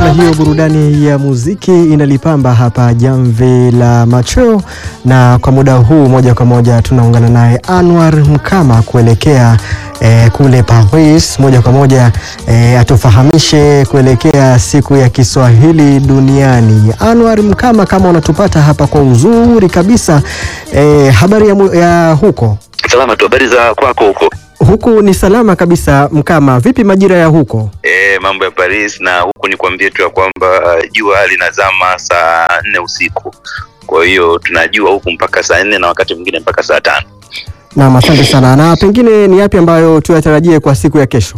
namna hiyo, burudani ya muziki inalipamba hapa jamvi la machweo, na kwa muda huu moja kwa moja tunaungana naye Anwar Mkama kuelekea eh, kule Paris moja kwa moja eh, atufahamishe kuelekea siku ya Kiswahili duniani. Anwar Mkama, kama unatupata hapa kwa uzuri kabisa eh, habari ya, mu- ya huko Salama tu, habari za kwako huko? huku ni salama kabisa. Mkama, vipi majira ya huko? E, mambo ya Paris na huku ni kuambie tu ya kwamba uh, jua linazama saa nne usiku, kwa hiyo tunajua huku mpaka saa nne na wakati mwingine mpaka saa tano. Naam, asante sana. Na pengine ni yapi ambayo tuyatarajie kwa siku ya kesho?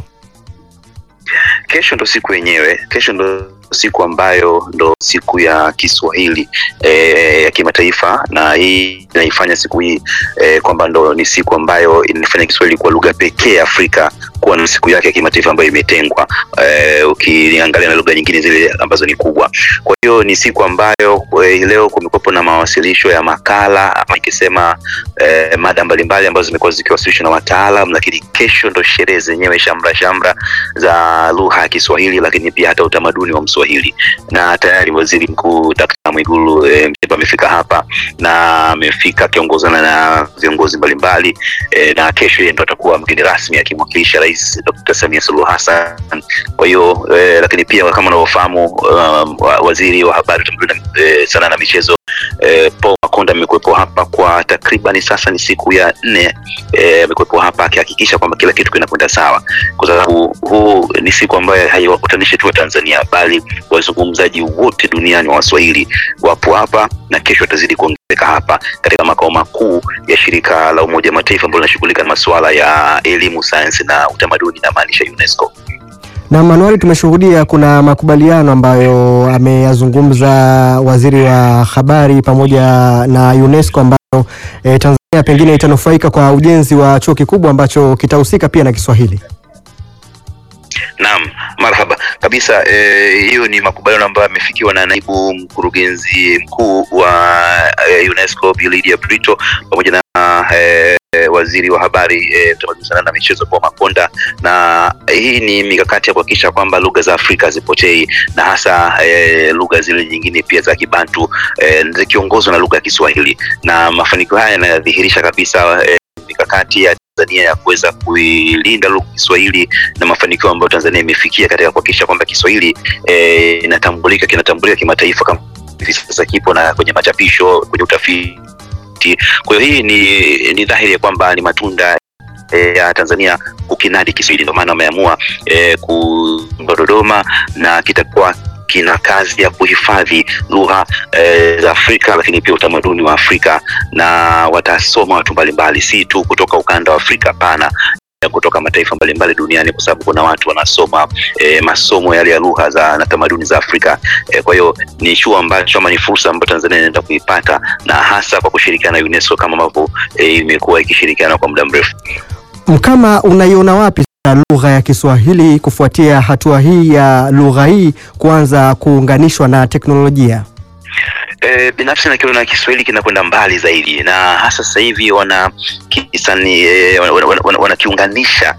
Kesho ndo siku yenyewe, kesho ndo siku ambayo ndo siku ya Kiswahili e, ya kimataifa, na hii inaifanya siku hii e, kwamba ndo ni siku ambayo inafanya Kiswahili kuwa lugha pekee Afrika kuwa na siku yake ya kimataifa ambayo imetengwa e, ukiangalia na lugha nyingine zile ambazo ni kubwa. Kwa hiyo ni siku ambayo e, leo kumekuwepo na mawasilisho ya makala ama ikisema e, mada mbalimbali ambazo zimekuwa zikiwasilishwa na wataalam, lakini kesho ndo sherehe zenyewe shamra shamra za lugha ya Kiswahili, lakini pia hata utamaduni wa Mswahili. Na tayari Waziri Mkuu Dkt. Mwigulu e, Nchemba amefika hapa na amefika akiongozana na viongozi mbalimbali e, na kesho yeye ndo atakuwa mgeni rasmi akimwakilisha Rais Dkt. Samia Suluhu Hassan. Kwa hiyo e, lakini pia kama unavyofahamu um, wa- waziri wa habari, utamaduni na e, sanaa na michezo e, Paul Makonda amekuwepo hapa kwa takriban sasa ni siku ya nne e, amekuwepo hapa akihakikisha kwamba kila kitu kinakwenda sawa kwa sababu huu ni siku ambayo haiwakutanishi tu wa Tanzania bali wazungumzaji wote duniani wa Waswahili wapo hapa na kesho watazidi kuongezeka hapa katika makao makuu ya shirika la Umoja wa Mataifa ambalo linashughulika na masuala ya elimu, sayansi na utamaduni na maanisha UNESCO. Na Manuari, tumeshuhudia kuna makubaliano ambayo ameyazungumza waziri wa habari pamoja na UNESCO ambayo e, Tanzania pengine itanufaika kwa ujenzi wa chuo kikubwa ambacho kitahusika pia na Kiswahili. Naam, marhaba kabisa. eh, Hiyo ni makubaliano ambayo yamefikiwa na naibu mkurugenzi mkuu wa eh, UNESCO Bi Lydia Brito pamoja na eh, waziri wa habari eh, utamaduni, sanaa na michezo Paul Makonda, na hii ni mikakati ya kuhakikisha kwamba lugha za Afrika hazipotei na hasa eh, lugha zile nyingine pia za Kibantu eh, zikiongozwa na lugha ya Kiswahili, na mafanikio haya yanadhihirisha kabisa eh, mikakati ya Tanzania ya kuweza kuilinda lugha ya Kiswahili na mafanikio ambayo Tanzania imefikia katika kuhakikisha kwamba Kiswahili eh, inatambulika kinatambulika kimataifa kama hivi sasa kipo na kwenye machapisho, kwenye utafiti. Kwa hiyo hii ni, ni dhahiri ya kwamba ni matunda eh, ya Tanzania kukinadi Kiswahili, ndio maana wameamua eh, kuunda Dodoma na kitakuwa kina kazi ya kuhifadhi lugha eh, za Afrika lakini pia utamaduni wa Afrika na watasoma watu mbalimbali, si tu kutoka ukanda wa Afrika, pana ya kutoka mataifa mbalimbali duniani kwa sababu kuna watu wanasoma e, masomo yale ya lugha za na tamaduni za Afrika. E, kwa hiyo ni chuo ambacho ama ni fursa ambayo Tanzania inaenda kuipata na hasa kwa kushirikiana na UNESCO kama ambavyo e, imekuwa ikishirikiana kwa muda mrefu. Mkama, unaiona wapi sasa lugha ya Kiswahili kufuatia hatua hii ya lugha hii kuanza kuunganishwa na teknolojia? E, binafsi nakiona Kiswahili kinakwenda mbali zaidi na hasa sasa hivi wana kisani e, wanakiunganisha wana, wana wanakiunganisha,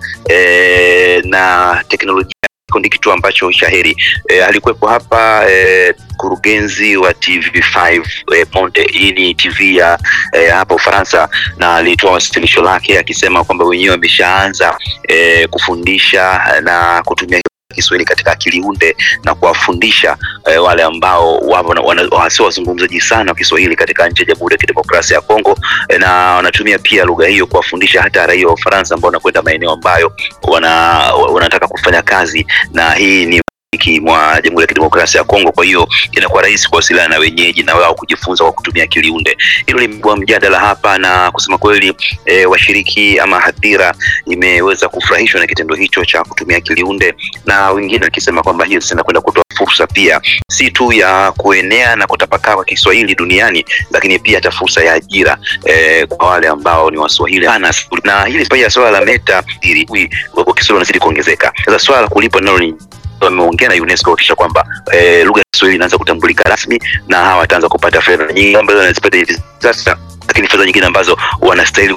e, na teknolojia ni kitu ambacho shaheri e, alikuwepo hapa e, mkurugenzi wa TV5 e, Monde. Hii ni TV ya e, hapa Ufaransa, na alitoa wasilisho lake akisema kwamba wenyewe wameshaanza e, kufundisha na kutumia Kiswahili katika akili unde na kuwafundisha eh, wale ambao wasio wazungumzaji sana wa Kiswahili katika nchi ya Jamhuri ya Kidemokrasia ya Kongo eh, na wanatumia pia lugha hiyo kuwafundisha hata raia wa Ufaransa ambao wanakwenda maeneo ambayo wana, wanataka kufanya kazi, na hii ni mashariki mwa Jamhuri ya Kidemokrasia ya Kongo. Kwa hiyo inakuwa rahisi kuwasiliana na wenyeji na wao kujifunza kwa kutumia akili unde. Hilo limekuwa mjadala hapa, na kusema kweli e, washiriki ama hadhira imeweza kufurahishwa na kitendo hicho cha kutumia akili unde, na wengine wakisema kwamba hiyo sasa inakwenda kutoa fursa pia si tu ya kuenea na kutapakaa kwa Kiswahili duniani, lakini pia hata fursa ya ajira e, kwa wale ambao ni Waswahili Ana, na hili pia swala la meta ili kwa Kiswahili wanazidi kuongezeka. Sasa swala la kulipa nalo ni wameongea na UNESCO kuhakikisha kwamba eh, lugha ya Kiswahili inaanza kutambulika rasmi na hawa wataanza kupata fedha nyingi ambazo wanazipata hivi sasa, lakini fedha nyingine ambazo wanastahili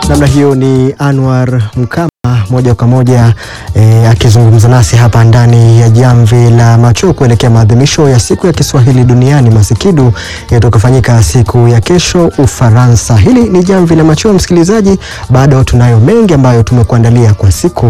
Namna hiyo ni Anwar Mkama moja kwa moja e, akizungumza nasi hapa ndani ya jamvi la macho kuelekea maadhimisho ya siku ya Kiswahili duniani Masikidu yatakayofanyika siku ya kesho Ufaransa. Hili ni jamvi la macho, msikilizaji, bado tunayo mengi ambayo tumekuandalia kwa siku